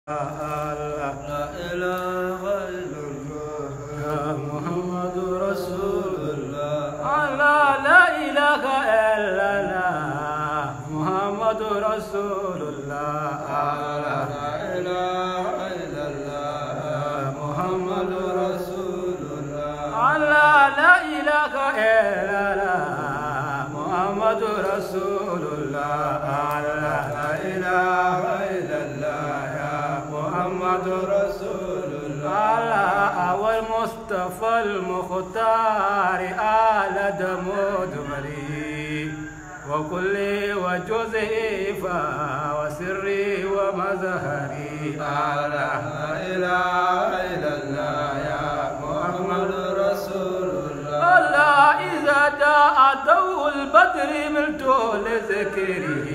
الله لا إله إلا الله يا محمد رسول الله الله لا إله إلا الله محمد رسول الله لا إله إلا الله محمد رسول الله الله لا إله إلا الله محمد رسول الله الله لا إله إلا الله يا محمد رسول الله على والمصطفى المختار آل دمود مري وكل وجزئي وسري ومزهري على لا إله إلا الله يا محمد رسول الله الله إذا جاء ضوء البدر ملت لذكره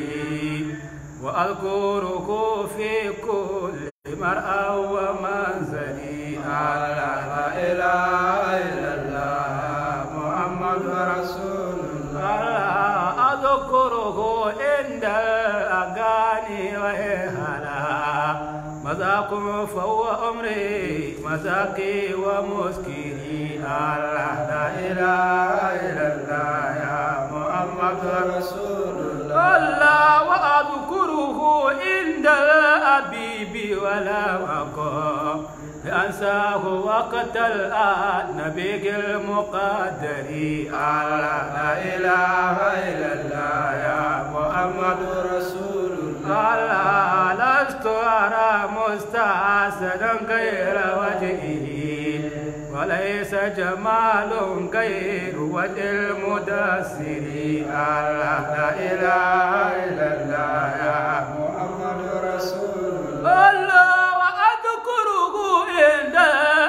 وأذكره في كل مرأى ومنزلي على لا إله إلا الله محمد رسول الله الله أذكره عند الأغاني وإهلا مذاكم فهو أمري مذاقي ومسكري الله لا إله إلا الله يا محمد رسول الله الله وأذكره عند الأبيب ولا مقام أنساه وقت النبي المقدر الله لا إله إلا الله يا محمد رسول الله الله لست أرى مستحسنا غير وجهه وليس جمال غير وجه المدثر الله لا إله إلا الله يا محمد رسول الله الله وأذكره عند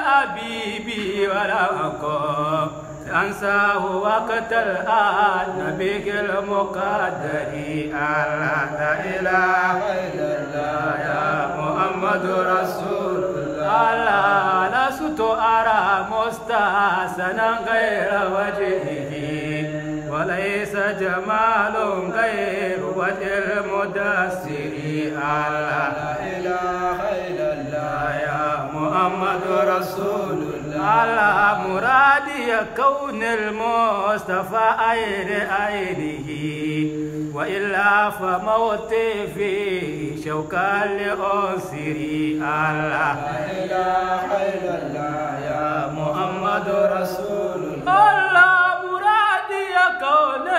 أبيبي ولا أقام أنساه وقت النبي المقدر الله لا إله إلا الله يا محمد رسول الله لست أرى مستحسنا غير وجهه وليس جمال غير وجه المدثر الله لا إله إلا الله يا محمد رسول الله على مرادي كون المصطفى عين عينه وإلا فموتي في شوكا لأنصري الله لا إله إلا الله يا محمد رسول الله الله مرادي كون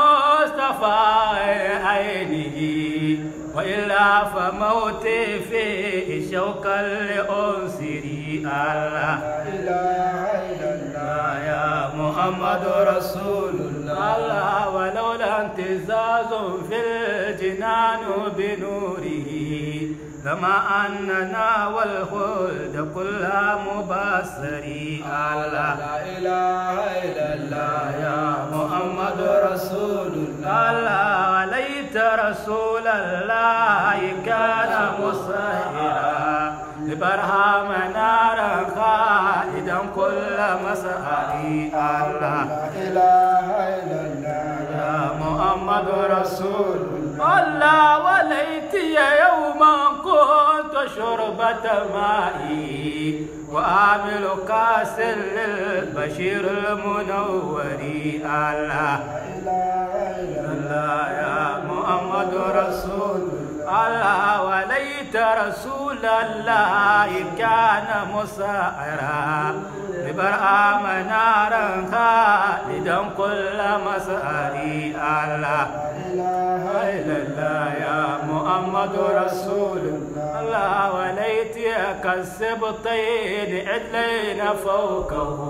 مصطفى عينه وإلا فموتي في شوكا لأنصري الله لا إله إلا الله يا محمد رسول الله الله ولولا امتزاز في الجنان بنوره لما أننا والخلد كل مبصري الله لا إله إلا الله يا محمد رسول الله الله ليت رسول الله كان مسهرا لبرهام نارا خالدا كل مساري الله لا إله إلا الله يا محمد رسول الله الله وليتي يوما كنت شربة مائي وآمل كاس للبشير المنور الله لا إله إلا الله الله يا محمد رسول الله وليت رسول الله كان مسائرا لبرآم نارا خالدا كل مساري الله لا إله إلا الله يا محمد رسول الله وليتك السبطين عدلين فوقه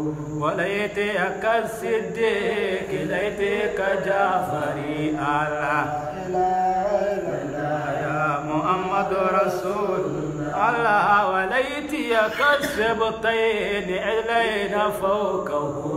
وليتك الصديق ليتك جعفري الله إله إلا الله يا محمد رسول الله وليتك السبطين عدلين فوقه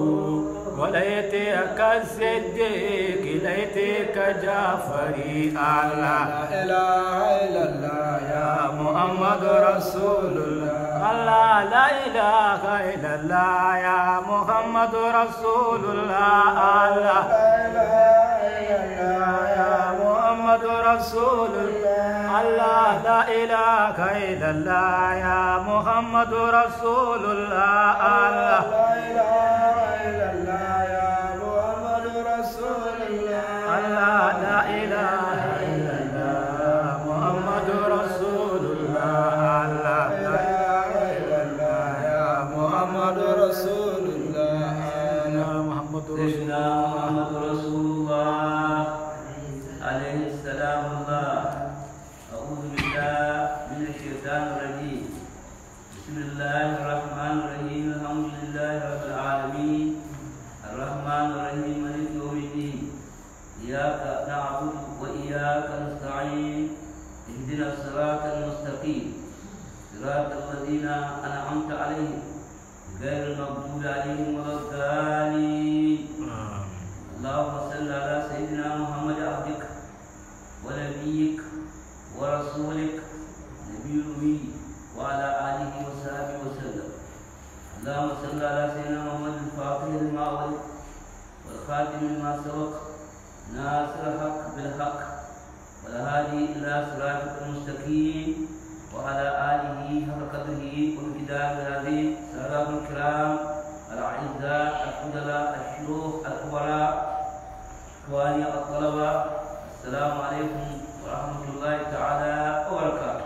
وليتك الصديق ليتك جعفري الله لا إله إلا الله يا محمد رسول الله الله لا إله إلا الله يا محمد رسول الله الله لا إله إلا الله يا محمد محمد رسول الله الله لا إله إلا الله يا محمد رسول الله الله لا إله إلا الله يا محمد رسول الله الله لا إله إلا الله محمد رسول الله الله لا إله إلا الله يا محمد رسول الله يا محمد رسول سيدنا محمد رسول الله عليه السلام الله أعوذ بالله من الشيطان الرجيم بسم الله الرحمن الرحيم الحمد لله رب العالمين الرحمن الرحيم مالك يوم الدين إياك نعبد وإياك نستعين اهدنا الصراط المستقيم صراط الذين أنعمت عليهم غير المغضوب عليهم ولا الضالين اللهم صل على سيدنا محمد عبدك ونبيك ورسولك نبي الأمي وعلى آله وصحبه وسلم اللهم صل على سيدنا محمد الفاتح لما أغلق والخاتم لما سبق ناصر الحق بالحق والهادي إلى صراطك المستقيم وعلى آله حق قدره وامتداد العظيم سلام الكرام الأعزاء الفضلاء الشيوخ الكبراء إخواني الطلبة السلام عليكم ورحمة الله تعالى وبركاته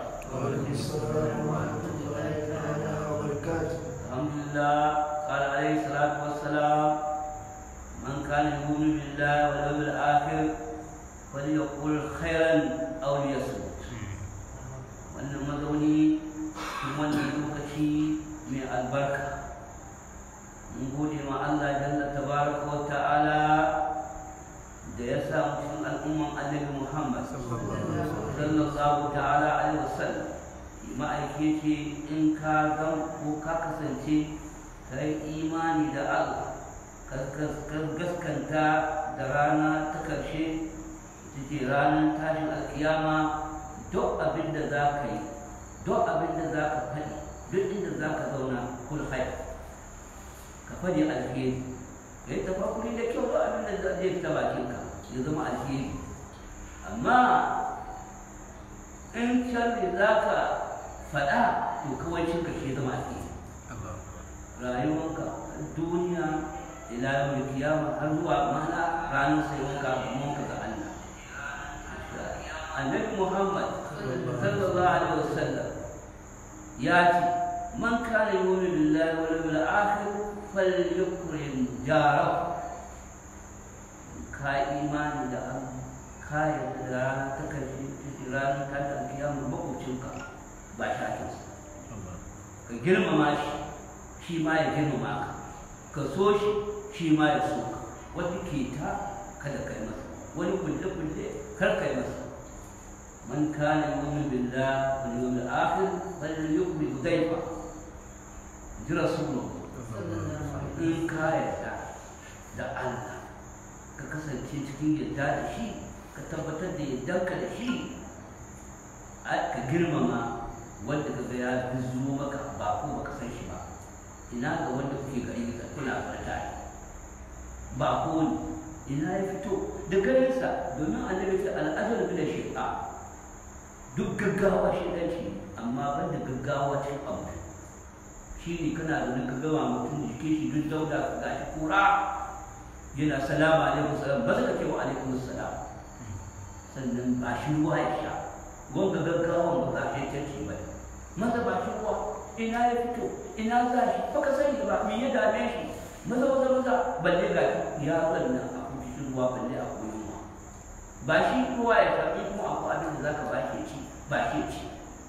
الحمد لله قال عليه الصلاة والسلام من كان يؤمن بالله واليوم الآخر فليقل خيرا أو ليصمت wannan mazauni cikin wannan lokaci mai albarka mun gode ma Allah jalla tabaraka wa ta'ala da ya sa mu cikin al'umman annabi Muhammad sallallahu ta'ala alaihi wasallam ma'aike ce in ka zan ko ka kasance ka yi imani da Allah ka gaskanta da rana ta karshe ita ce ranar tashin alkiyama duk abin da za ka yi duk abin da za ka faɗi duk inda za ka zauna kul khair ka faɗi alheri ka yi tafakuri da kyau duk abin da zai fita bakinka ya zama alheri amma in sharri za ka faɗa to kawai ka ke zama alheri rayuwanka duniya ila yau kiyama har zuwa mana ranar sayuwanka gamonka ga Allah annabi Muhammad sallallahu alaihi wasallam ya ce man kana yu'minu billahi wal yawmil akhir falyukrim jarahu ka imani da Allah ka yarda da ranar ta karshe ranar ta da kiyama makwabcinka ba shi ake ka girmama shi shi ma ya girmama ka ka so shi shi ma ya so ka wani keta kada kai masa wani kulle kulle kar kai masa من كان يؤمن بالله واليوم الآخر فليكرم ضيفه ji rasulu in ka yarda da Allah ka kasance cikin yarda da shi ka tabbatar da yardanka da shi ka girmama wanda ka ga ya zuwa maka ba ko baka san shi ba ina ga wanda kuke gari ka kuna farta ba ko ne ina ya fito da garinsa domin annabi ta al'adar bi da shi'a duk gaggawa shi ɗanci amma ban da gaggawa cin abu shi ne kana da ka gama mutum jike shi duk dauda ka gashi kura yana salama alaikum salam ba zaka ce wa alaikum salam sannan ba shi ruwa ya sha wanga gaggawan ba za shi canci ba maza ba shi ruwa ina ya fito ina za shi baka sani ba me ya dame shi maza maza maza balle ga ya zanna a kuma shi ruwa balle a kuma yunwa ba shi ruwa ya sha in kuma akwai abin da zaka ba shi ci ba shi ci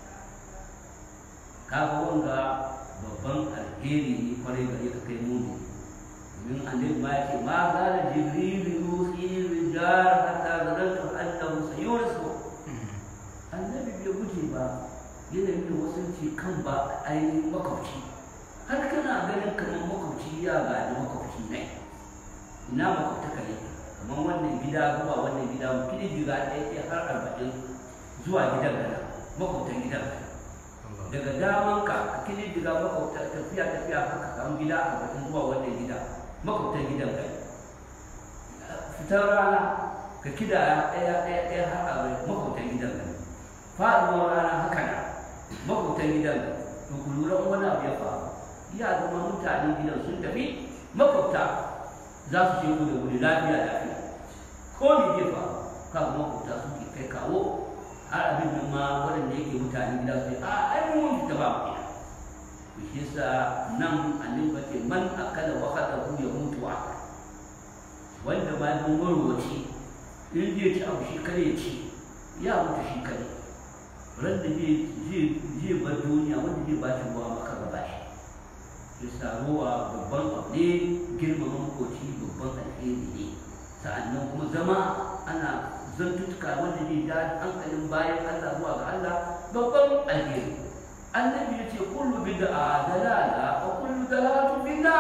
kaga wanga babban alheri ne kwarai gare ka kai muni domin annabi ma yake ma zala jibril yusi rijal hatta zanantu annahu sayursu annabi bai guje ba yana yin wasanci kan ba ainihin makwabci har kana ganin kamar makwabci ya gadi makwabci ne ina makwabtaka ne kamar wannan gida zuwa wannan gida mutum gida ɗaya ɗaya har arba'in zuwa gidan gana makwabtan gidan gana daga daman ka a kilin diga makwabta tafiya tafiya haka samu gida a batun zuwa wannan gida makwabtan gidan kai fitar rana ka kida ɗaya ɗaya ɗaya har a bai makwabtan gidan nan faɗuwar rana haka na makwabtan gidan nan to ku lura in wani abu ya faru ya zama mutanen gidan sun tafi makwabta za su ce ku da wuri lafiya lafiya ko me zai faru kan makwabta suke kai kawo har abin nan ma waɗanda yake mutanen gida su ce a ai mun fita ba mu gida to shi yasa nan annabi ce man akala wa khatahu ya mutu wa wanda ba mun warwace in zai ci abu shi kare ci ya mutu shi kare ran da zai bar duniya wanda zai ba shi ruwa maka ba shi yasa ruwa babban abu ne girmama makoci babban alheri ne sa'annan kuma zama ana zantuttuka wanda zai da hankalin bayan Allah zuwa ga Allah babban alheri annabi ya ce kullu bid'a dalala wa kullu dalalatu bid'a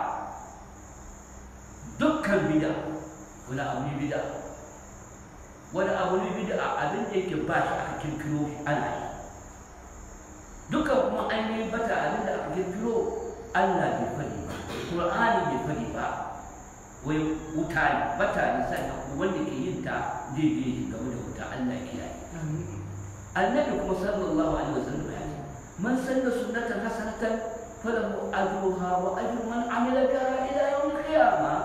dukkan bid'a wani abu ne bid'a wani abu ne bid'a abin da yake ba shi aka kirkiro shi ana yi dukkan kuma ainihin bata abin da aka kirkiro Allah bai faɗi ba Qur'ani bai faɗi ba wai wuta ne bata ne sannan kuma wanda ke yin ta zai je shi game da wuta Allah kiyaye annabi kuma sallallahu alaihi wasallam ya ce man sanna sunnatan hasanatan falahu ajruha wa ajru man amila biha ila yawm al-qiyamah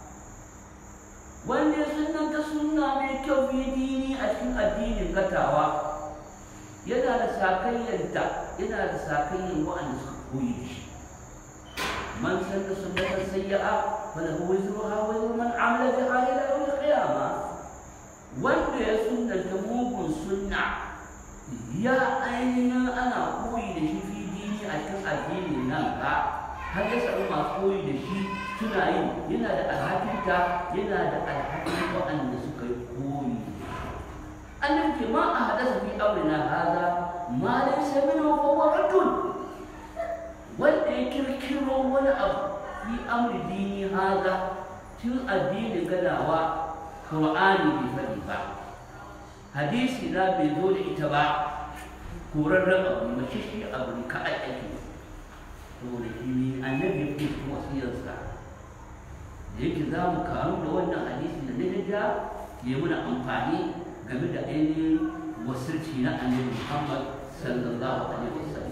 wanda ya sunnanta sunna mai kyau fi dini a cikin addinin gatawa yana da sakayyanta yana da sakayyan wa'anda suka koyi da shi man sanna sunnatan sayya'a falahu wizruha wa wizru man amila biha ila yawm al-qiyamah wanda ya sunnanta mugun sunna ya ainihin ana koyi da shi fi dini a cikin addinin nan ba har ya samu masu koyi da shi suna yi yana da alhakinta yana da alhakin waɗanda suka yi koyi annabi ke ma a hadasa fi amrina haza ma laysa minhu fa huwa raddun wanda ya kirkiro wani abu fi amri dini haza tun addinin gadawa qur'ani bai faɗi ba hadisi na bai zo da ita ba korarren abu mace shi abu ne ka ake saboda shi ne annabi ya fi wasiyarsa da yake za mu karu da wannan hadisi da na ja ya muna amfani game da ainihin wasirci na annabi muhammad sallallahu alaihi wasallam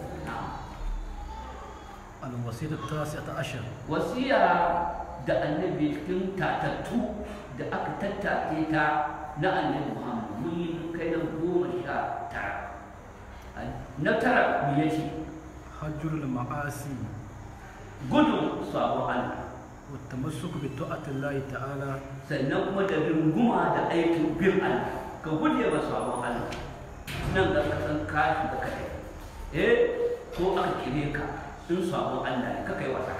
الوصية التاسعة عشر wasiya da annabi cikin tatattu da aka tattace ta na annabi muhammad mun yi kai na goma sha tara na tara me yace حجر المعاصي gudun sabon Allah والتمسك بطاعة الله تعالى sannan kuma da runguma da aikin bin Allah ka guje wa sabon Allah nan ga ka san kashi da kai eh ko aka kire ka in sabon Allah ne ka kai wasa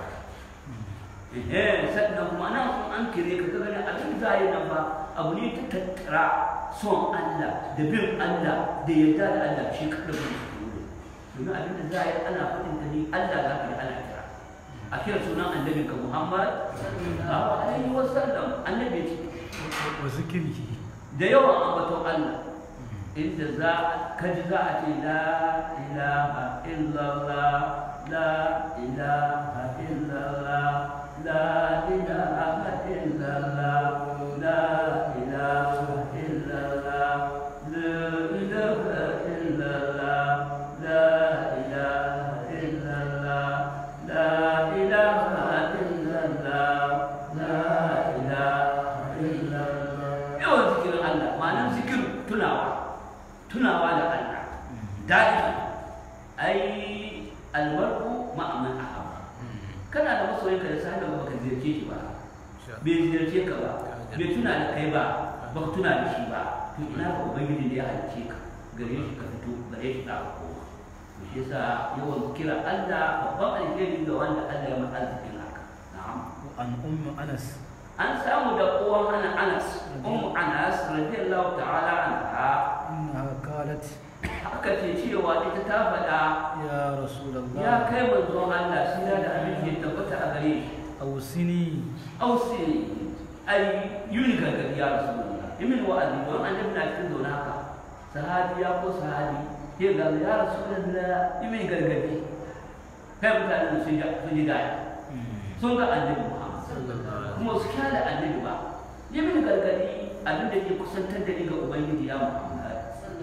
eh sannan kuma nan kun an kire ka ka gani abin zai nan ba abu ne ta tattara son Allah da bin Allah da yarda da Allah shi ka da domin abin da za a yi ana faɗin ka ne Allah za ka yi ana kira a kira sunan annabin ka Muhammad sallallahu alaihi wa sallam annabi ce وذكره da yawan ambaton Allah inda za ka ji za a ce la ilaha illallah la ilaha illallah la ilaha illallah la ilaha illallah la ilaha illallah la ilaha illallah la ilaha illallah la ilaha illallah yawan zikirin Allah ma'anar zikir tunawa tunawa da Allah daɗi ai albarku ma'aman ahaba kana da masoyinka da sahibi ba ka ziyarce shi ba bai ziyarce ka ba bai tuna da kai ba ba ka tuna da shi ba to ina ga ubangiji da ya halicce ka gare shi ka fito gare shi za ka koma to shi yasa yawan kira Allah babban alheri ga wanda Allah ya masa arzikin haka na'am وعن أم أنس an samu da uwan ana anas ummu anas radiyallahu ta'ala anha إنها قالت haka ce cewa ita ta faɗa يا رسول ya الله kai manzon Allah shi da abin da ya tabbata a gare shi أوصني ausi ai yuni gargadi ya rasulullah imin wa'azi don annabi na cikin zaune haka sahabi ya ko sahabi ya ga ya rasulullah imin gargadi kai mutane sun ji sun ji gaya sun ga annabi Muhammad kuma su kyale annabi ba yi mini gargadi abin da ke kusantar da ni ga ubangiji ya muhammad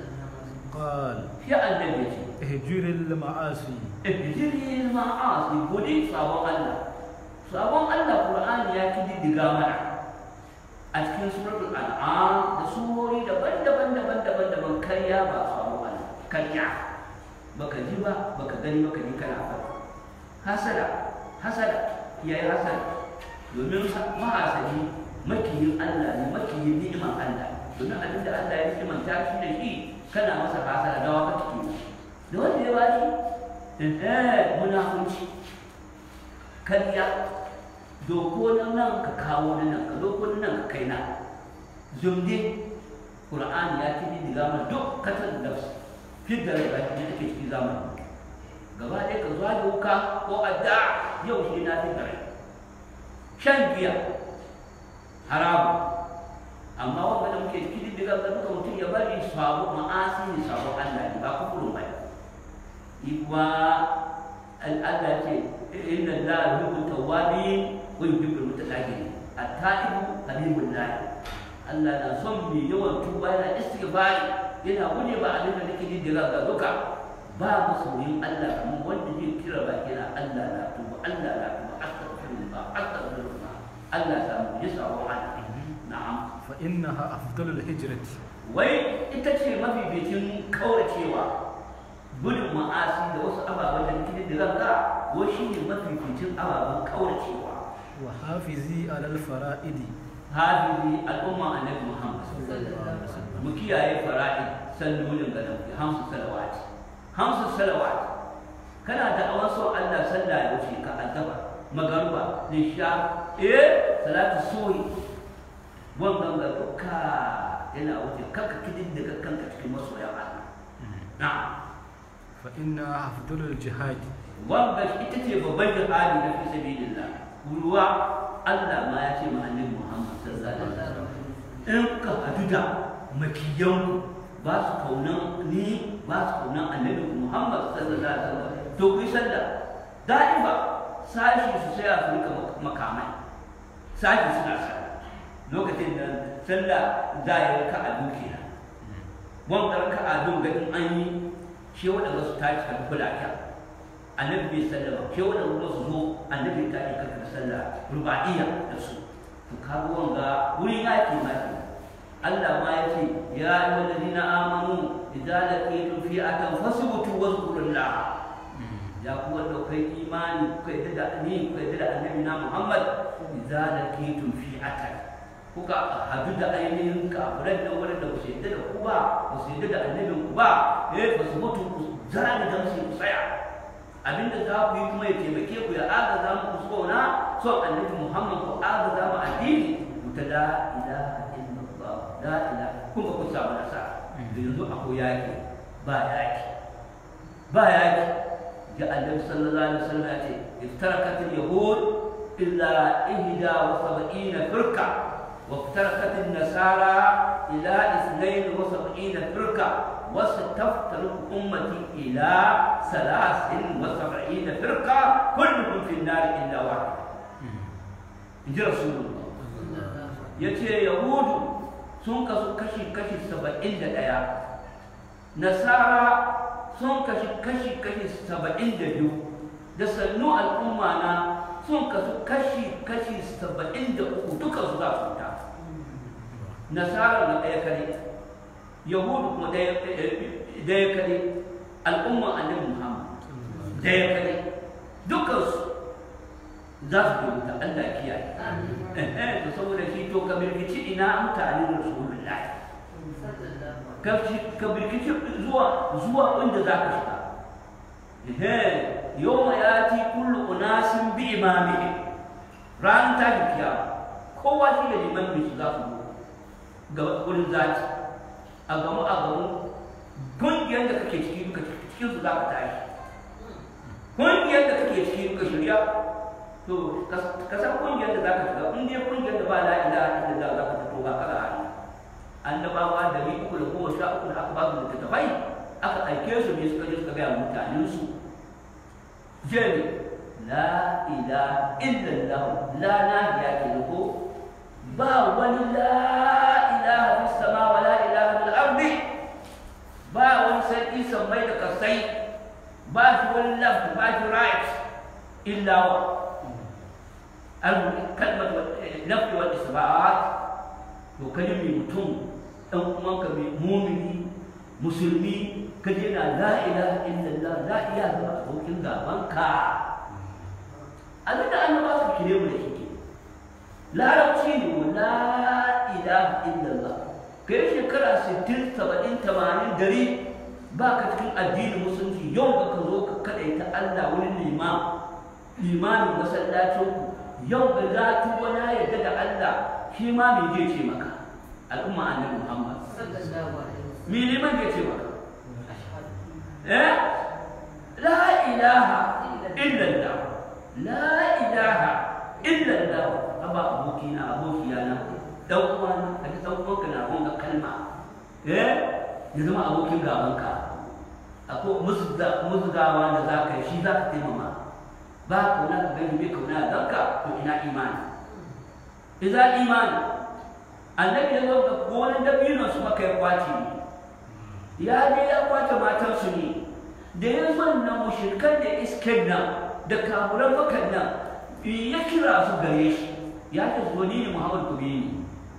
قال ya annabi ce اهجر المعاصي ihjiri ma'asi gudi sabon Allah sabon Allah Qur'ani ya kididdiga mana a cikin suratul an'am da surori daban-daban daban-daban daban karya ba sabon Allah karya baka ji ba baka gani baka ji kana faɗi hasada hasada yayi hasada domin mahasadi makiyin Allah ne makiyin ni'imar Allah domin abinda Allah ya ni'imanta shi da shi kana masa hasada da waka take da wanda ya bani eh munafunci kariya doko na nan ka kawo na nan ka doko na nan ka kai na zumde qur'ani ya kidi diga mana duk katar da fi da rai baki ne take cikin zamani gaba ɗaya ka zuwa da wuka ko adda yau shi na fi da rai shan giya haramu amma wanda da muke kidi diga ga duka mutum ya bari sabo ma'asi ne sabo Allah ne ba kufurin ba iwa al'ada ce inna la yuhibbu tawwabin wa yuhibbu mutatahhirin at-ta'ibu habibullah Allah na son mai yawan tuba yana istighfar yana guje ba abin da nake dindira ga duka ba masoyin Allah kamar wanda zai kira baki na Allah na tuba Allah na tuba astaghfirullah astaghfirullah Allah ta mu yi sawo ana na'am فإنها أفضل الهجرة wai ita ce mafificin kauracewa gudun ma'asi da wasu ababen da nake da ranka ko shi ne mafificin ababen kauracewa وحافظي على الفرائض hafizi al'umma annabi muhammad mu kiyaye fara'id sallolin ga nan hamsu salawat hamsu salawat kana da awan so Allah sallah ya wuce ka addaba magaruba nisha eh salatu suhi wannan ga duka yana wuce kanka kidin da kanka cikin masoyan Allah na'am فإنها أفضل الجهاد wanda ita ce babban jihadi na fi sabilillah ruwa Allah ma ya ce ma annabi Muhammad sallallahu alaihi wasallam in ka hadu da makiyan ba su kaunan ni ba su kaunan annabi Muhammad sallallahu alaihi wasallam to ku yi sallah da'iba sashi su saya su rika makamai sashi suna sallah lokacin da sallah za a yi raka a dukiya wanda raka a ga in an yi shi waɗanda su tashi kan kula kyan annabi bai sallama ke waɗanda kuma su zo annabi ta yi karkar sallah ruba'iyya da su to kaga wanga wurin yaki ma ke Allah ma ya ce ya ayyuhal ladina amanu idza laqitum fi'atan fasbutu wazkurullah ya ku wanda kai imani ku yadda da ni ku yadda da annabi na Muhammad idza laqitum fi'atan kuka hadu da ainihin kafiran nan wurin da ku yadda da ku ba ku yadda da annabin ku ba eh fasbutu ku zara da damsi ku tsaya abinda za ku yi kuma ya taimake ku ya agaza muku sona son annabi Muhammad ku agaza mu addini ku ta la ilaha illallah la ilaha kun ba ku samu nasara da yanzu akwai yaki ba yaki ba yaki ga annabi sallallahu alaihi wasallam ya ce iftarakat al-yahud illa ihda wa sab'ina firqa wa iftarakat an-nasara ila ithnain wa sab'ina firqa وستفترق أمتي إلى ثلاث وسبعين فرقة كلهم في النار إلا واحد إن رسول الله يتي يهود sun kasu kashi kashi saba'in da ɗaya nasara sun kashi kashi kashi saba'in da biyu da sannu al'umma na sun kasu kashi kashi saba'in da uku duka su za su ta nasara na ɗaya kare yahudu kuma daya kare al'umma annabi muhammad daya kare dukansu za su bi wuta allah kiyaye eh to saboda shi to ka birkici ina mutane rasulullahi ka birkici zuwa zuwa inda za ka shiga eh yawma yati kullu unasin bi imamihim ran ta kiyama kowa shi da liman su za su ga wurin zaki a gamu a gamu kungiyar da kake ciki duka cikin su za ka tashi kungiyar da kake ciki duka shirya to ka san kungiyar da za ka shiga in dai kungiyar da ba la ilaha illallah za ka fito ba kaga hali annabawa da ni uku da goma sha uku da aka ba su littattafai aka aike su ne suka je suka gaya mutanen su jami la ilaha illallah la na ya ke ko ba wani la ilaha fis sama wa la ilaha fil ardi ba wani sarki sammai da kasai ba shi wani left ba shi right illa wa kalmar left wal isba'at to kaji mai mutum dan uwanka mai mumini musulmi kaji yana la ilaha illallah la ilaha ga abokin gabanka abinda annaba su kire mu da shi larabci ne wa la ilaha illallah kai shekara 60 70 80 dari ba ka cikin addinin musulunci yau da ka zo ka kadaita Allah wani limam limamin masallacin ku yau da za tuba na yarda da Allah shi ma me zai ce maka al'umma annabi Muhammad me liman zai ce maka eh la ilaha illallah la ilaha illallah aba abokina abokiyana dan uwana a ji dan uwanka na gonga kalma eh ya zama abokin gabanka akwai musgawa da za ka yi shi za ka taimama ba kauna ka gani bai kauna da zanka to ina imani idan imani annabi ya zo ga gonan dabino su maka ya kwace ne ya je ya kwace matansu ne da ya zo na mushrikan da isken nan da kamuran makan nan ya kira su gare shi ya ce zo ni ne muhammad ku ne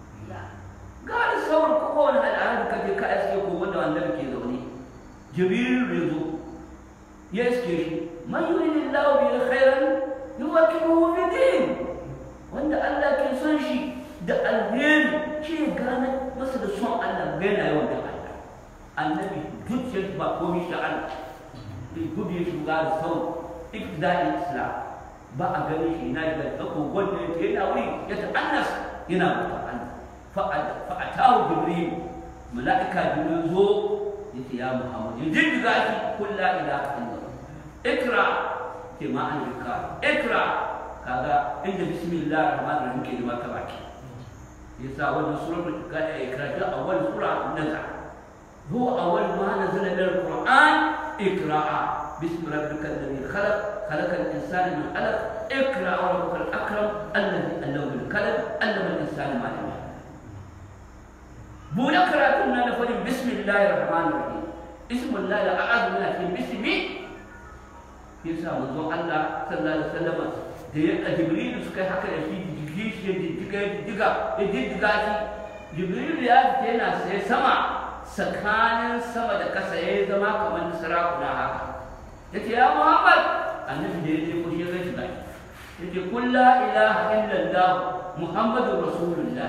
ga da sauran kowane al'adar ka je ka iske ko wanda annabi ke zaune jibril ya zo ya iske shi man yuridu Allah bi khairan yuwakkiluhu fi din wanda Allah ke son shi da alheri shi ya gane masa da son Allah ga yana yawan da Allah annabi zuciyar ba komai shi Allah bai gudu shi ga da sau ibda'in islam ba a gani shi na da tsako wanda ya yana wuri ya ta'annas yana mutu Allah fa'atahu jibril mala'ika jibril zo yace ya muhammad ya jindiga shi kullu la ilaha illallah ikra ke ma an rika ikra kaga inda bismillah rahman rahim ke da maka baki yasa wannan suratul ka ikra ta awwal sura nazar huwa awwal ma nazala min alquran ikra'a باسم ربك الذي خلق خلق الانسان من علق اقرا وربك الاكرم الذي علم بالقلم علم الانسان ما لم يعلم بولا كراتنا نفر بسم الله الرحمن الرحيم اسم الله الاعظم من باسمه yasa manzon Allah sallallahu alaihi wasallam da ya Jibril suka yi haka da shi jiki shi ya jijjiga ya jijjiga ya jijjiga shi Jibril ya fita yana sai sama tsakanin sama da kasa ya zama kamar sarakuna haka yace ya Muhammad annabi da ya je ko shi ya gaji ba yace kun la ilaha illallah muhammadur rasulullah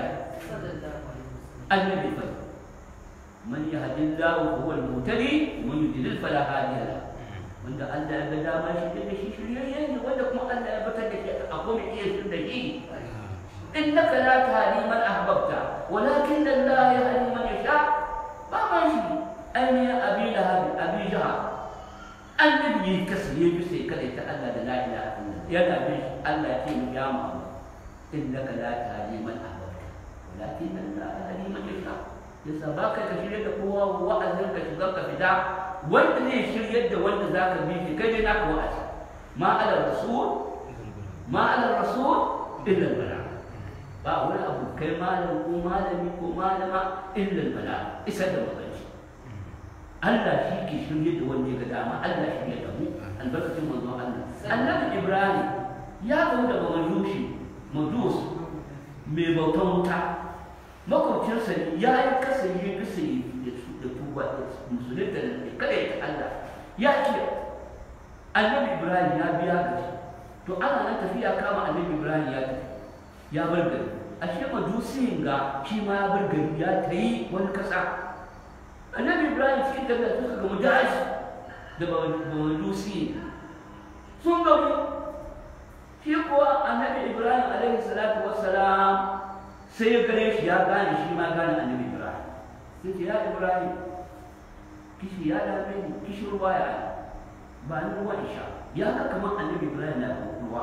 annabi fa man yahdillahu huwa al-muhtadi man yudlil fala hadiya lahu wanda Allah ya ga dama shi da shi shiryayye ne wanda kuma Allah ya batar da shi a kuma iya shi da shi innaka la tahdi man ahbabta walakin Allah yahdi man yasha ba ma shi ainihin abi lahab abi jahal annabi ya kasance bi sai kada ta Allah da la ilaha illallah yana bi Allah ya ce mu ya mu innaka la tahdi man ahbabta walakin Allah yahdi man yasha yasa ba ka shirye da kowa wa'azin ka shiga ka fita wanda zai shiryar da wanda za ka bi shi kai dai naka wa'azi ma ala rasul ma ala rasul illa bala ba wani abu kai malam ko malami ko malama illa bala isa da magana Allah shi ke shirye da wanda ya ga dama Allah shi ya damu albarkacin manzo Allah annabi Ibrahim ya gamu da majushi majus mai bautan wuta makwabcinsa ya yi kasance bisa da tuba da musulunta da kada ya Allah ya ce annabi ibrahim ya biya gaji to ana nan tafiya kama annabi ibrahim ya tafi ya bar gari a shi majusiyin ga shi ma ya bar gari ya ta yi wani kasa annabi ibrahim cikin tafiya suka gamu daji da majusiyin sun gamu shi kuwa annabi ibrahim alaihi salatu wassalam sai ya gane shi ya gane shi ma gane annabi ibrahim sai ce ya ibrahim kishi ya dame ni kishi ruwa ya yi ba ni ruwa isha ya ga kamar annabi ibrahim na ruwa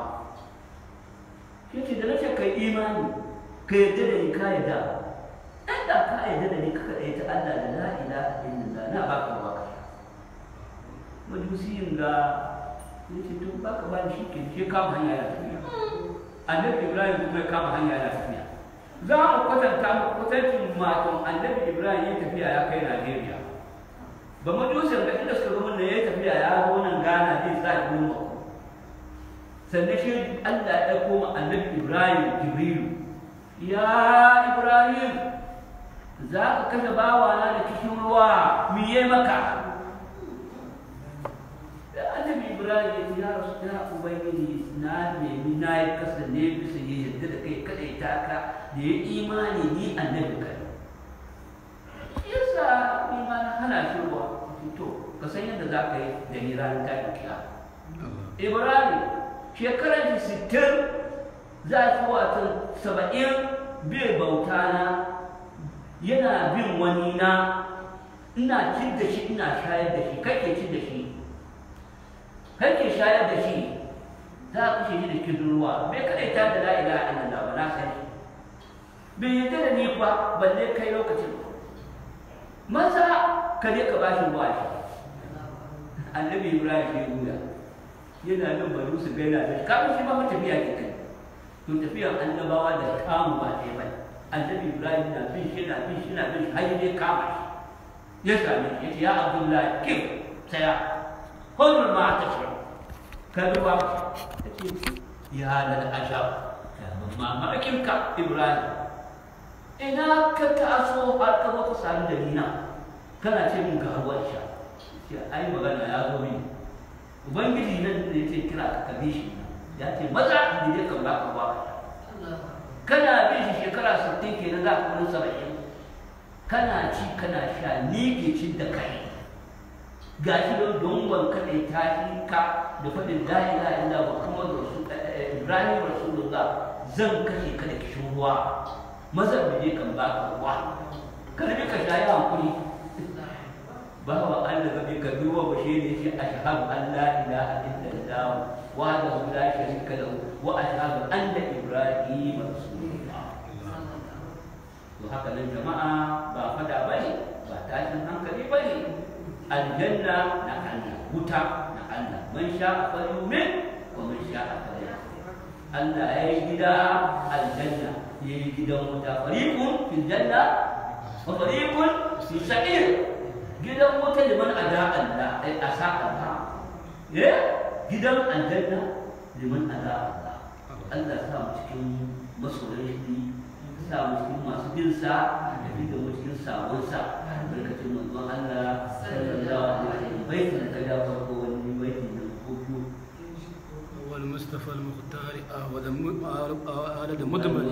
shi ce da nace kai imani ka yadda da ni ka yadda ɗan da ka yadda da ni ka kaɗai ta allah da la ilaha illallah na baka ruwa ka sha majusiyin ga ya ce tun baka ba ni shi ke shi kama hanya ya tafiya annabi ibrahim kuma ya kama hanya ya tafiya za mu kwatanta mu kwatancin matan annabi ibrahim ya tafiya ya kai najeriya ba majusin da inda suka zama da ya tafiya ya zo nan gana zai sa ya goma sannan shi allah ya koma annabi ibrahim jibrilu ya ibrahim za ka kashe bawana da kishin ruwa miye maka da annabi ibrahim ya ce ya rasu ya ubangiji na nemi na yi kasa ne bisa ya yadda da kai kadai taka da ya imani ni annabi kai yasa ni ma na hana shi ruwa to ka san yadda za ka yi da ni ranar tashin kiya ibrahim shekarar shi sittin za a fi watan saba'in bai bauta na yana bin wani na ina cin da shi ina shayar da shi kake cin da shi kake shayar da shi za a kashe shi da kin ruwa bai kadai ta da la ilaha illallah ba na sani bai yadda da ni ba balle kai lokacin maza ka je ka bashi ruwa shi annabi ibrahim ya guda yana nan bari su gaina da shi kafin shi ma fa tafiya ke kai to tafiyar annabawa da kamu ba ɗaya ba annabi ibrahim na bin shi na bin shi na bin shi har ya kama shi ya same shi ya ce ya abdullahi kif saya hulul ma ta shi ka duba ya ce ya lal ajab ya mamakin ka ibrahim ina ka taso har ka zo ka sami da nina kana ce min ga ruwan sha ce ai magana ya zo mini ubangiji nan da ya ce kira ka kabe shi ya ce maza da ya kan baka ruwa kana bin shi shekara 60 kenan za ka wani saba'in kana ci kana sha ni ke cin da kai ga shi don dongon kaɗai ta shi ka da faɗin la ilaha illa muhammadu rasul ibrahim rasulullah zan kashe ka da kishin ruwa maza da je kan baka ruwa ka rabi ka sha yi hankuri ba wa Allah ga ka duba ba shi ne shi ashhadu an la ilaha illallah wahdahu la sharika lahu wa ashhadu anna ibrahim rasulullah to haka nan jama'a ba fada bane ba tashin hankali bane aljanna na Allah wuta na Allah man sha'a falyumin wa man sha'a falyakfur Allah ya yi gida aljanna ya yi gidan wuta fariqun fil janna wa fariqun fi sa'ir gidan wuta liman ada Allah ai asa Allah eh gidan aljanna liman ada Allah Allah sa mu cikin masoyan shi sa mu cikin masu bin sa da bi da mu cikin sabon sa barkatun manzon Allah sallallahu alaihi wasallam baitin da ya farko wani baitin da ko biyu والمصطفى المختار أولد أولد مدمر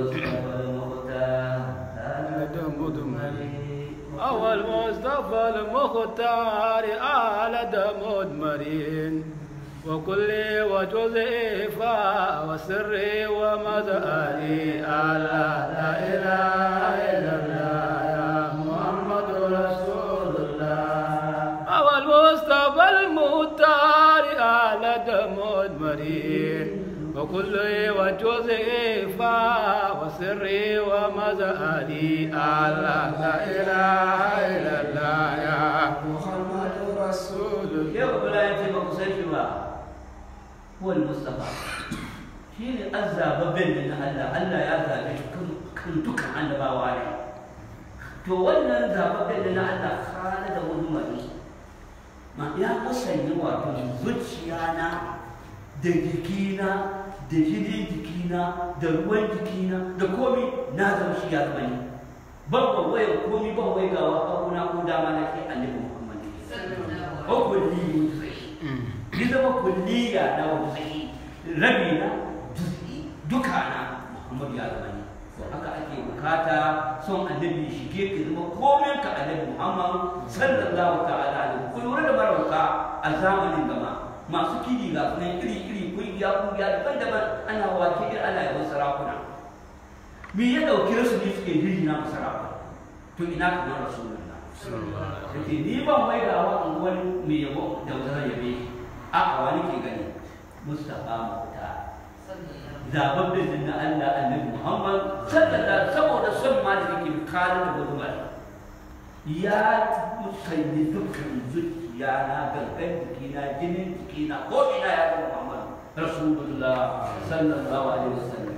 أولد مدمر أول مصطفى المختار آلد مدمرين وكل وجزء وسر ومزاري ألا لا إله إلا الله يا محمد رسول الله أول مصطفى المختار آلد مدمرين وكل وجزء وسر ومزاري ألا لا إله إلا الله يا محمد رسول الله yau bala ya ce ba ku san shi ba huwal mustafa shi ne an zababben da na Allah Allah ya zabe shi kan kan dukkan annabawa ne to wannan zababben da na Allah kana da wani mari ma ya kasance wato zuciya na da jikina da jinin jikina da ruwan jikina da komi na zama shi ya zama ni ban ban waya komi ban wai gawa abuna ko dama na shi annabi Muhammad ko kulli ni zama kulliya na wuzi rabi na juz'i duka na Muhammad ya zama ni to haka ake bukata son annabi shige ka zama komai ka annabi Muhammad sallallahu ta'ala alaihi ku lura da marauka a zamanin gama masu kidi ga sunan iri iri kungiya kungiya daban-daban ana wake irin ana yawan sarakuna me ya dauke su ne suke jiri na sarakuna to ina kamar rasulullah yake ni ban mai da wa an wani mai yabo da wata yabe shi a a wani ke gani mustafa mauta zababben din na Allah annabi Muhammad sallallahu saboda son ma da yake kalin da wani bari ya musayi dukkan zuciya na gangan jikina jinin jikina ko ina ya ga Muhammad rasulullah sallallahu alaihi wasallam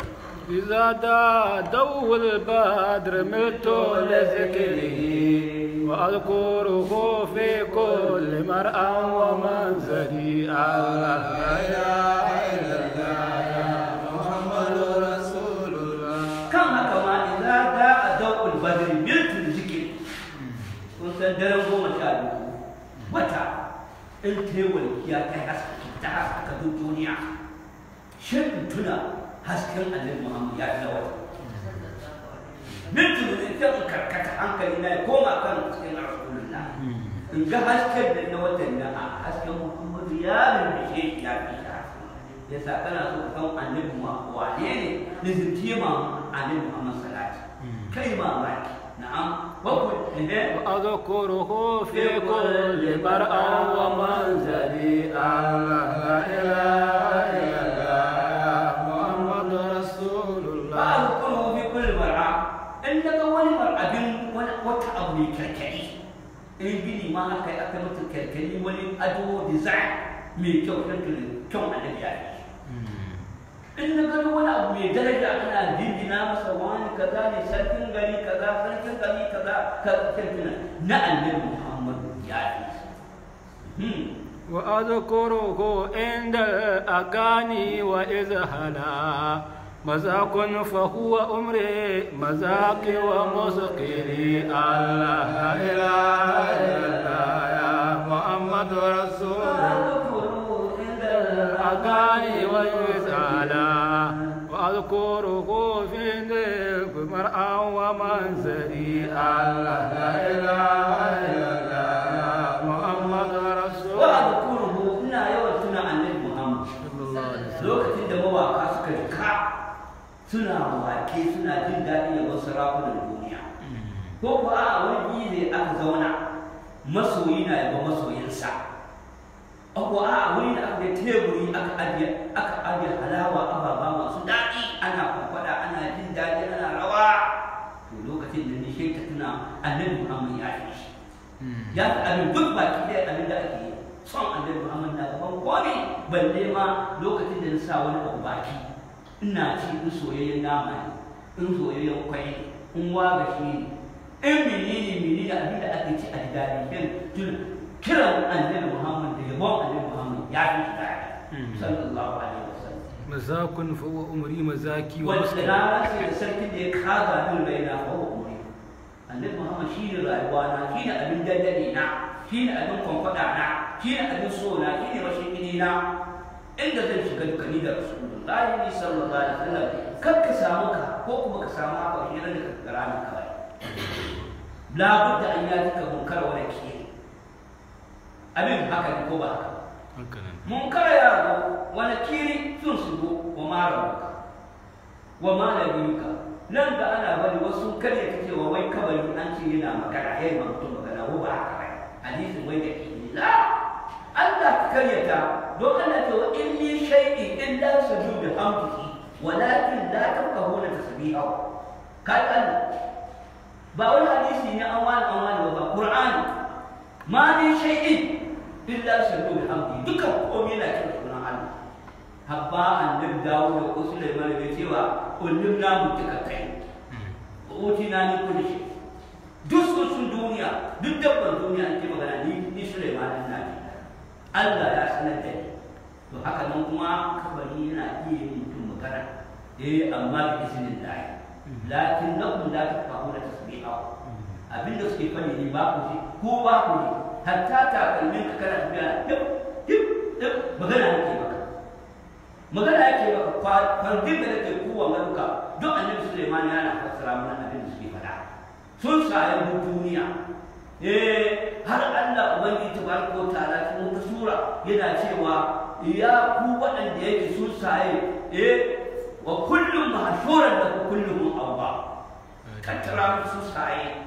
إذا دعوا البدر ملت لذكره وأذكره في كل مرأى ومنزلي الله لا إله إلا الله يا محمد رسول الله kan haka ma idza da adawul badr miltul zikri kun san daren goma sha biyu wata in ta yi walkiya ta yi haske ta haskaka duk duniya shin tuna hasken annabi muhammad ya fi wata miltul zikri ta karkata hankali na ya koma kan cikin rasulullah in ga hasken da na watan da a hasken muhammadu ya rubuce shi ya fi shi ya sa kana so ka san annabi ma wane ne lizinci ma annabi Muhammad salati kai ma maki na'am bakwai eh وأذكره في كل مرأى ومنزلي الله لا إله إلا الله يا محمد رسول ba الله alkuru fi kulli mar'a in daga wani mar'abin wani wata abu mai kyalkyali in gini ma aka yi aka mata kyalkyali wani ado design mai kyau kan kyau annabi ya yi in na gani wani abu mai daraja ana jinjina masa wani kaza ne sarkin gari kaza sarkin gari kaza sarkin na annabi muhammadu ya yi وأذكره عند الأغاني وإذ هلا مذاق فهو أمري مذاق ومسقري الله لا إله إلا الله يا محمد رسول الله الأغاني وإذ هلا وأذكره في ذكر مرأى ومنزلي الله لا إله إلا الله يا محمد رسول wa الله alkuruhu ina yawan tuna annabi muhammad صلى الله عليه وسلم lokacin da mawaka suka jika suna wake suna jin daɗi da wasu sarakunan duniya ko ko a wani biyu ne aka zauna masoyi na yaba masoyinsa ko a wuri da aka yi teburi aka ajiye aka ajiye halawa ababa masu daɗi ana kwakwada ana jin daɗi ana rawa to lokacin da ni shi ta tuna annabi muhammad ya fi shi ya fi abin duk baki ɗaya abin da ake yi son annabi muhammad na gaban komai balle ma lokacin da na sa wani abu baki ina ci in soyayyen nama ne in soyayyen kwai ne in waga shi ne in menene menene abin da ake ci a ji daɗi kin tun kiran annabi muhammad da yabon annabi muhammad ya fi shi daɗi sallallahu alaihi wasallam مزاق فهو أمري مزاكي wanda ومسكن na rasa da sarkin da ya kaga min raina ko umri annabi muhammad shi ne rayuwa na shi ne abin dandali na shi ne abin kwamfada na shi ne abin so na shi ne mashigini na inda zan shiga dukani da rasulullahi ne sallallahu alaihi wasallam kar ka samu ka ko kuma ka samu haka shi ne da ka gara ni kawai labudda an yaji ka munkar wani ke abin haka ne ko ba haka هكذا munkar ya zo wani kiri sun shigo wa mara wa malaminka nan da ana bari wasu karya ta cewa wai kabari an ce yana magana ya yi mutum magana ko ba haka bai hadisin wai da ke la Allah ka karyata don Allah ce wa in min shay'in illa sujudu hamdihi walakin la tafqahuna tasbihahu kai Allah ba wani hadisi ne an wani an wani ba Qur'ani ma min shay'in illa sujudu hamdihi dukan komai na cikin sunan Allah habba annabi dawo da ko Sulaiman ya cewa kullum na mutuka kai uti na ni kulli shi duk sun sun duniya duk dabban duniya ake magana ni ni Sulaiman din na ji Allah ya sanar da ni to haka nan kuma kabari yana iya yin mutum magana eh amma bi izinin Allah lakin nakum la tafahuna tasbihahu abinda suke fani ne ba ku ji ko ba ku ji hatta takalmin ka kana tafiya hip hip hip magana yake maka magana yake maka kwandin da nake kowa maluka duk annabi Sulaiman yana fassara mana abin da suke faɗa sun sayan duk duniya eh har Allah ubangiji tabaraka wa ta'ala cikin wata sura yana cewa ya ku waɗanda yake sun saye eh wa kullum mahshuran da kullum awwa kattara sun saye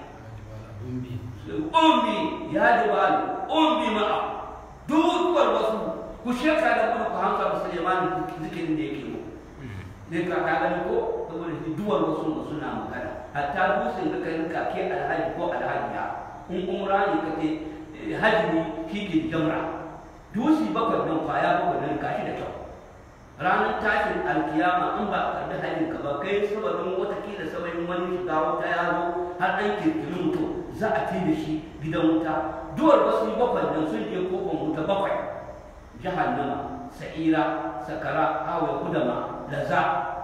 ummi ya jibal ummi ma'a dukwar wasu ku sheka da kuma ku hanka da Suleiman zikirin da yake mu ne ka ka gani ko saboda shi duwar wasu ba suna magana hatta dusin da kai ka ke alhaji ko alhajiya in umra ne ka ce haji ne shi ke jamra dusi bakwai nan kwaya bakwai nan kashi da kyau ranar tashin alkiyama in ba a karbi halin ka ba kai sababin watakila sababin wani shiga wuta ya zo har an kirkiri mutum za a fi da shi gidan wuta duwar wasu bakwai nan sun je kofar wuta bakwai jahannama sa'ira sakara hawa kudama laza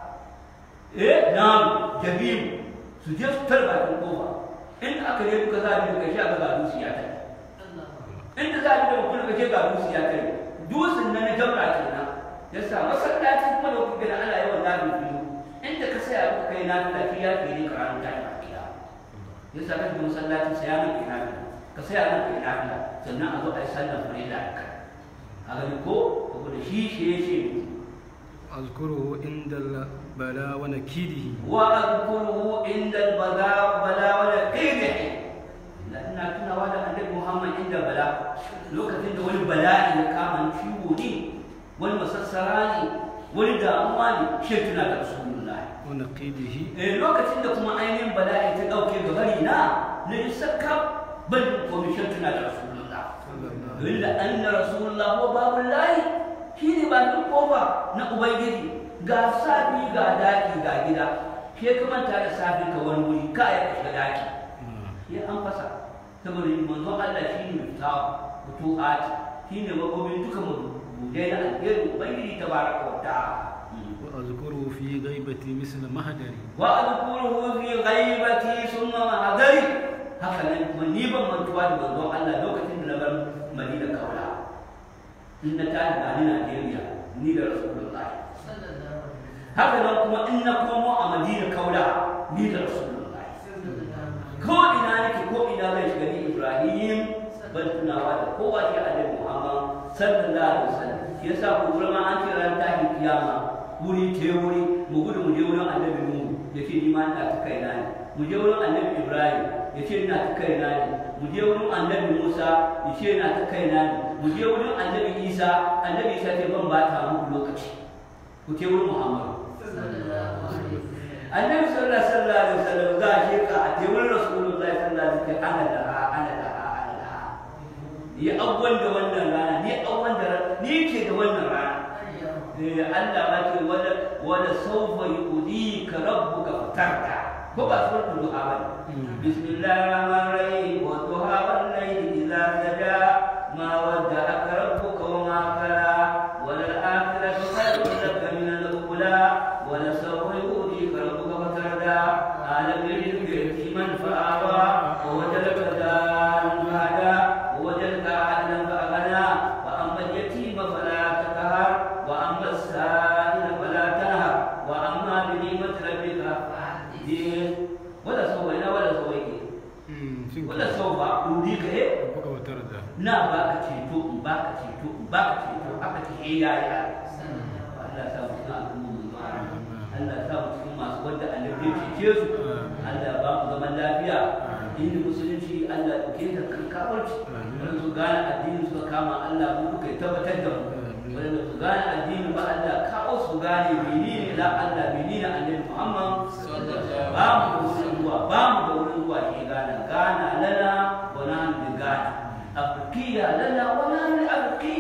eh nam jabim su je su tarba bakin kofa inda aka je duka za a bi daga shi aka ga dusi ya kai inda za a bi daga kuma je ga dusi ya kai dusin nan na jamra kenan yasa masallaci kuma da kuka gani ana yawan nabi biyu inda ka saya kuka kai na tafi ya ke ne karatu ta ta kiya yasa ka shiga masallaci saya nan kai nabi ka saya nan kai nabi sannan a zo a yi sallar farilla da kai a gani ko saboda shi shi ya ce أذكره عند البلاء ونكيده واذكره عند البلاء بلاء والقيده لأن كنا ولا النبي محمد عند بلاء lokacin da wani bala'i ya kama ciwo ne wani masassara ne wani damuwa ne shi tuna da rasulullahi ونقيده eh lokacin da kuma ainihin bala'i ta dauke ga bari na na isakka ban komishin tuna da rasulullah illa anna rasulullah wa babullahi shine bakin kofa na ubangiji ga safi ga daki ga gida ke ka manta da safi ka wani wuri ka ya shiga daki ya an fasa saboda manzo Allah shine mutawa mutu'at shine makobin duka mabudai na alherin ubangiji tabaraka wa ta'ala وأذكره في غيبتي مثل مهدري وأذكره في غيبتي ثم معذري haka nan kuma ni ban mantuwa da manzon Allah lokacin da na bar Madina kaula in na tashi ba ni Najeriya ni da Rasulullah haka nan kuma in na komo a Madina kaula ni da Rasulullah ko ina nake ko ina zai shiga ni Ibrahim ban tunawa da kowa shi Annabi Muhammad sallallahu alaihi wasallam yasa ku ma an ce ran tashi kiyama wuri te wuri mu gudu mu je wurin annabi mu ya ce ni ma ina ta kaina ne mu je wurin annabi ibrahim ya ce ina ta kaina ne mu je wurin annabi musa ya ce ina ta kaina ne mu je wurin annabi isa annabi isa ce ban bata muku lokaci ku ce wurin muhammadu annabi sallallahu alaihi wasallam za a sheka a te wurin rasulullahi sallallahu alaihi wasallam ana da ana da ana da ni abuwan da wannan rana ni abuwan da ni ke da wannan rana Allah ma ce wala wala sawfa yu'dika rabbuka fatarda ko ba suratul duha ba bismillahir rahmanir rahim wa duha wal layli idza saja ma wadda'aka rabbuka wa ma qala wal akhiratu khayrun laka min al ula wala sawfa yu'dika rabbuka fatarda alam yajidka yatiman fa'awa wa wajadaka dalan fahada wa wajadaka a'ilan fa'aghna wa amma al yatima fala taqhar وأما السائل فلا تنهر وأما بنعمة ربك فحدث ولا سوينا ولا سوينا ولا سوف أوليك إيه ربك وترضى na baka ceto in baka ceto in baka ceto aka ce eh ya ya Allah sa mu cikin al'umma Allah sa mu cikin masu wanda annabi ya cece su Allah ba mu zaman lafiya inda musulunci Allah ke da kan kawarci wanda su gane addini suka kama Allah mu duka ya tabbatar da mu wanda su gane addini ba Allah kawo su gane menene la Allah menene annabi Muhammad ba mu da wurin zuwa ba mu da wurin zuwa ke gana gana lana wa nahnu bi gana afkiya lana wa nahnu afki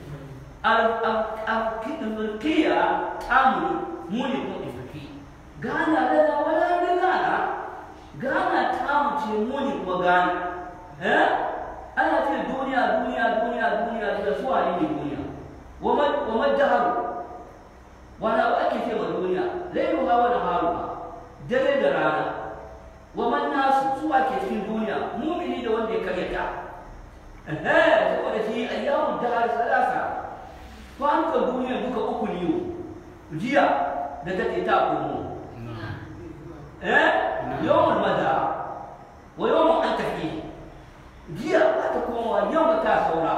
afkiya tamu mu ne ko afki gana lana wa nahnu gana gana tamu ce mu ne kuma gana eh ana ce duniya duniya duniya duniya da suwa ne duniya وما الدهر ولا أكل في الدنيا ليلها ونهارها dare da rana wa man nasu su ake cikin duniya mumini da wanda ya karyata eh saboda shi ayyamu dahar salasa kwanukan duniya duka uku ne jiya da take ta komo eh yawmul mada wa yawmul an tafi jiya ba ta komawa yau ta saura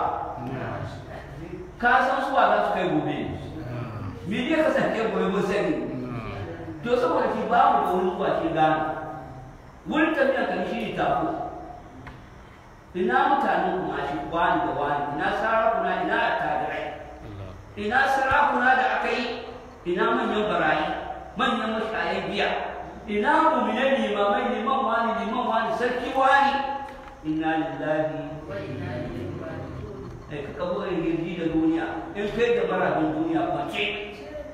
ka san suwa za su kai gobe me ne ka san kai gobe mun sani to saboda shi ba mu da wurin zuwa shi gane wurin tafiya kan shi ne tafi ina mutanen kuma shi wani da wani ina sarakuna ina attajirai ina sarakuna da aka yi ina manyan barayi manyan mashayan biya ina mu'minan limamai liman wani liman wani sarki wani inna lillahi wa inna ilaihi raji'un kai ka kabo girgi da duniya in kai da marabin duniya kwace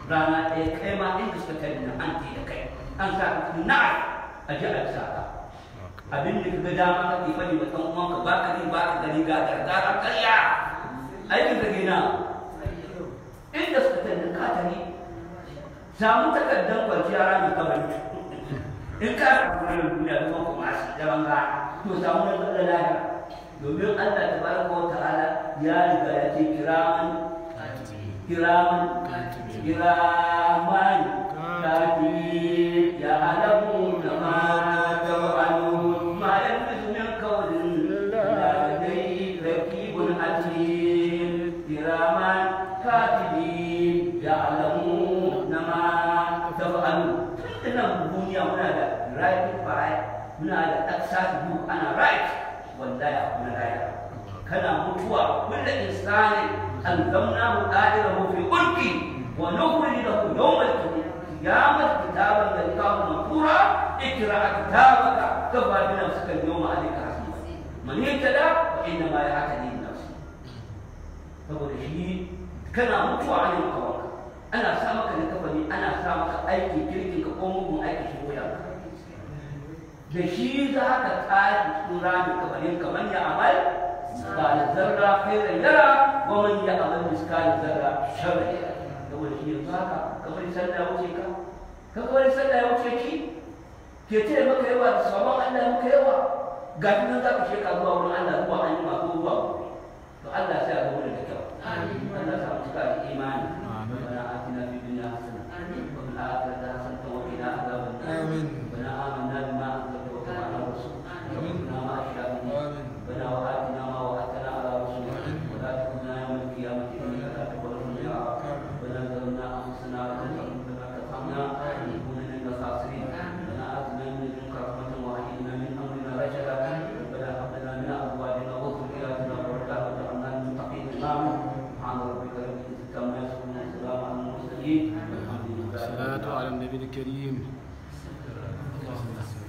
rana ɗaya kai ma inda suka tare na an da kai an sa ka na'a a ji a sa ka abin da kaga dama kake faɗi wa ɗan uwanka ba ka ba ka gani ga gargara karya aikin ka gina inda suka tare ka tare samu takardar kwanciya ranar kabari in ka rabu duniya da kuma masu daban ga to samu na tsada lafiya domin Allah ta baraka wa ta'ala ya riga ya ce kiraman kiraman kiraman kati ya alamu da ma tafa'alu ma yanfisu min qawlin ladai raqibun atid kiraman katibin ya alamu na ma tafa'alu tunan duniya muna da right by muna da access book ana right wallahi akwai raya kana mutuwa kullu insani alzamnahu qadirahu fi ulki wa nukhrij lahu yawm al-qiyamah kitaban yalqahu manthura ikra kitabaka kafa bi nafsika al-yawma alayka hasiba man yatada fa inna ma yahtadi li nafsi saboda shi kana mutuwa a yin kawanka ana sa maka da kafani ana sa maka aikin kirkin ka ko mugun aiki shi wuyanka da shi za ka tsari cikin rami kamalin kamar ya amal ba da zarra khairan yara wa man ya amal miskal zarra sharri yara saboda shi yanzu haka kamar sallah ya wuce ka ka kamar sallah ya wuce ki ke ce maka yawa da sabon Allah maka yawa ga shi nan za ka sheka zuwa wurin Allah zuwa an yi ma ko zuwa to Allah sai ya ga wurin da kyau Allah sa mu cika da imani ربنا آتنا في الدنيا حسنة وفي الآخرة حسنة وقنا عذاب النار ربنا آمنا بما أنزلت واتبعنا الرسول وكنا مع الشاهدين ربنا وآتنا ما وعدتنا على رسولك ولا تخزنا يوم القيامة إنك لا تقبل الميعاد ربنا ظلمنا أنفسنا وإن لم تغفر ترحمنا لنكون من الخاسرين ربنا آتنا من لدنك رحمة وهيئ لنا من أمرنا رشدا ربنا هب لنا من أزواجنا وذرياتنا قرة أعين واجعلنا للمتقين إماما سبحان ربك رب العزة عما يصفون وسلام على المرسلين والحمد لله رب الصلاة على العالمين النبي الكريم اللهم صل